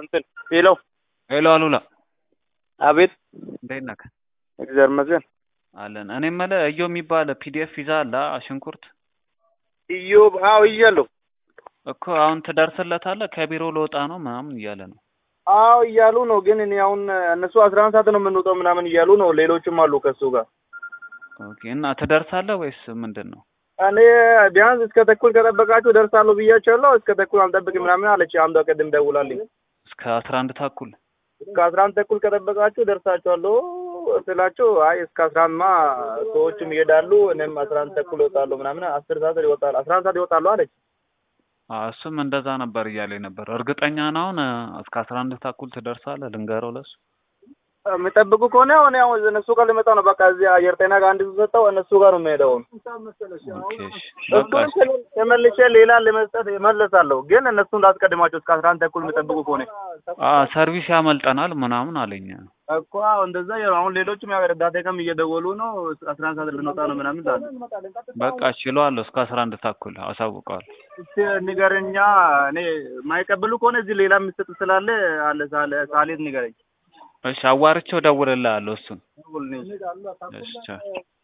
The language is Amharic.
እንትን ሄሎ ሄሎ አሉላ አቤት እንዴት ነህ? እግዚአብሔር ይመስገን አለን። እኔ የምልህ እዮ የሚባል ፒዲኤፍ ይዛ አለ ሽንኩርት ኢዮብ አዎ እያለሁ እኮ አሁን ትደርስለታለህ? ከቢሮ ልወጣ ነው ምናምን እያለ ነው። አዎ እያሉ ነው ግን እኔ አሁን እነሱ አስራ አንድ ሰዓት ነው የምንወጣው ምናምን እያሉ ነው ሌሎችም አሉ ከሱ ጋር ኦኬ እና ትደርሳለህ ወይስ ምንድን ነው? እኔ ቢያንስ እስከ ተኩል ከጠበቃችሁ ደርሳለሁ ብያቸዋለሁ እስከ ተኩል አልጠብቅም ምናምን አለች አምዷ ቅድም ደውላልኝ እስከ አስራ አንድ ተኩል እስከ አስራ አንድ ተኩል ከጠበቃችሁ ደርሳችኋለሁ ስላቸው አይ እስከ አስራ አንድማ ሰዎችም ይሄዳሉ እኔም አስራ አንድ ተኩል እወጣለሁ ምናምን አስር ሰዓት ይወጣሉ አስራ አንድ ሰዓት ይወጣሉ አለች አዎ፣ እሱም እንደዛ ነበር እያለኝ ነበር። እርግጠኛ ነህ አሁን እስከ አስራ አንድ ተኩል ትደርሳለህ? ልንገረው ለሱ የሚጠብቁ ከሆነ አሁን ያው እነሱ ጋር ልመጣ ነው። በቃ እዚህ አየር ጤና ጋር አንድ ሰጠው እነሱ ጋር ነው የምሄደው። ኦኬ እሺ፣ በቃ እሺ። እሱን ተመልሼ ሌላ ለመስጠት እመለሳለሁ። ግን እነሱን ላስቀድማቸው እስከ አስራ አንድ ተኩል የሚጠብቁ ከሆነ አዎ፣ ሰርቪስ ያመልጠናል ምናምን አለኝ። እኮ አዎ፣ እንደዛ ያው አሁን ሌሎችም ያው ረዳቴ ጋርም እየደወሉ ነው አስራ አንድ ሰዓት ልንወጣ ነው ምናምን ዛለ በቃ እችለዋለሁ እስከ አስራ አንድ ተኩል አሳውቀዋለሁ። እስቲ ንገረኛ። እኔ የማይቀበሉ ከሆነ እዚህ ሌላ የሚሰጥ ስላለ አለ ሳለ ሳሌት ንገረኝ። እሺ፣ አዋርቼው እደውልልሃለሁ እሱን። ደውልልኝ። እሺ ቻው።